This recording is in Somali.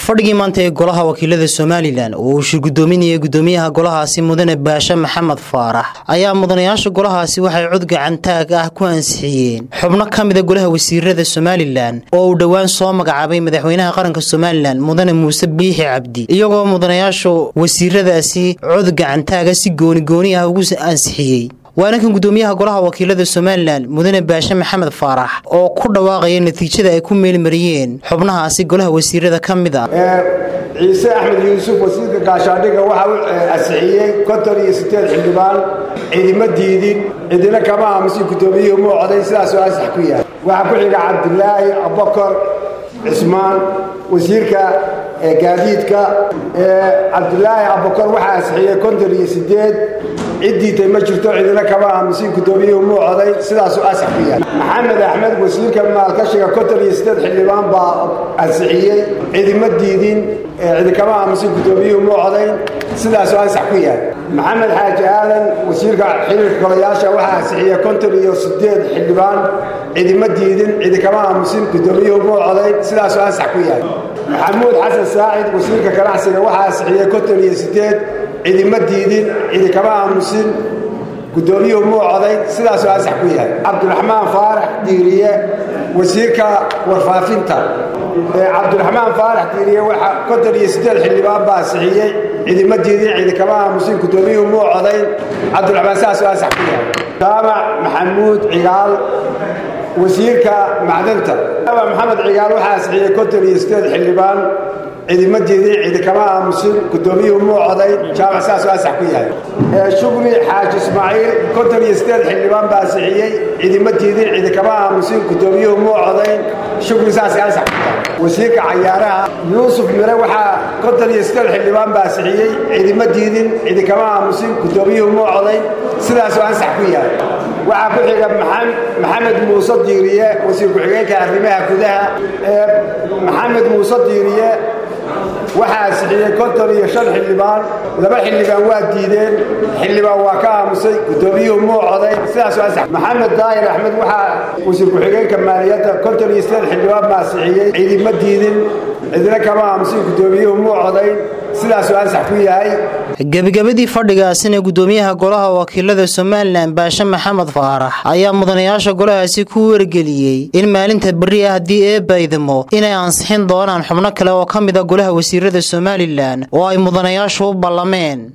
fadhigii maanta ee golaha wakiilada somalilan oo uu shir gudoominayay gudoomiyaha golahaasi mudane baashe maxamed faarax ayaa mudanayaasha golahaasi waxay cod gacantaag ah ku ansixiyeen xubno ka mida golaha wasiirada somalilan oo uu dhowaan soo magacaabay madaxweynaha qaranka somalilan mudane muuse biixi cabdi iyagoo mudanayaasha wasiiradaasi cod gacantaaga si goonigooni ah ugu ansixiyey waana kan gudoomiyaha golaha wakiilada somalilan mudane baashe maxamed faarax oo ku dhawaaqaya natiijada ay ku meelmariyeen xubnahaasi golaha wasiirada ka mid ah ciise axmed yuusuf wasiirka gaashaandhiga waxa uu ansixiyey konton iyo sideed xildhibaan cidima diidin cidina kama aamusin gudoomiyuhu muu coday sidaasoo ansax ku yahay waxaa ku xiga cabdilaahi abubakar cismaan wasiirka gaadiidka cabdilaahi abubakar waxaa ansixiyey konton iyo sideed ciddiitay ma jirto cidina kama aamusin gudoomiyuhu muu coday sidaasuu ansax ku yahay maxamed axmed wasiirka maalkashiga konton iyo sideed xildhibaan baa ansixiyey cidima diidin cidi kama aamusin gudoomiyuhu muu codayn sidaasuu ansax ku yahay maxamed xaaji aadan wasiirka xiriirka golayaasha waxaa ansixiyey konton iyo sideed xildhibaan cidima diidin cidi kama aamusin gudoomiyuhu muu codayn sidaasuu ansax ku yahay maxamuud xasan saacid wasiirka ganacsiga waxaa ansixiyey konton iyo sideed cidima diidin cidi kama aamusin gudoomiyuhu muu codayn sidaasuu ansax ku yahay cabdiraxmaan faarax diiriye wasiirka warfaafinta cabdiraxmaan faarax diiriye waxa konton iyo sideed xildhibaan baa ansixiyey cidima diidin cidi kama aamusin gudoomiyuhu muu codayn cabdiraxmaan sidaasuu ansax ku yahay jaamac maxamuud cigaal wasiirka macdanta maxamed cigaal waxaa ansixiyey konton iyo sideed xildhibaan cidima diidin cidi kama aamusin gudoomiyuhu muu codayn jaamac sidaasuu ansax ku yahay shugri xaaji ismaaciil konton iyo sideed xildhibaan baa ansixiyey cidima diidin cidi kama aamusin gudoomiyuhu muu codayn shugri saas ansax ku yahay wasiirka cayaaraha yuusuf mire waxaa konton iyo sideed xildhibaan baa ansixiyey cidima diidin cidi kama aamusin gudoomiyuhu muu codayn sidaasuu ansax ku yahay waxaa ku xiga maxamed muuse diiriye wasiir ku-xigeenka arrimaha gudaha maxamed muuse diiriye waxaa ansixiyey konton iyo shan xildhibaan laba xildhibaan waa diideen xildhibaan waa ka aamusay gudoomiyuhu muu coday sidaasuu ansax maxamed daahir axmed waxaa wasiir ku-xigeenka maaliyadda konton iyo sideed xildhibaan baa ansixiyey cidima diidin cidina kama aamusin gudoomiyuhu muu codayn sidaasuu ansax ku yahay gebagabadii fadhigaasina gudoomiyaha golaha wakiilada somalilan baashe maxamed faarax ayaa mudanayaasha golahaasi ku wargeliyey in maalinta berri ah haddii eebaydamo inay ansixin doonaan xubno kale oo ka mid a golaha wasiirada somalilan oo ay mudanayaashu u ballameen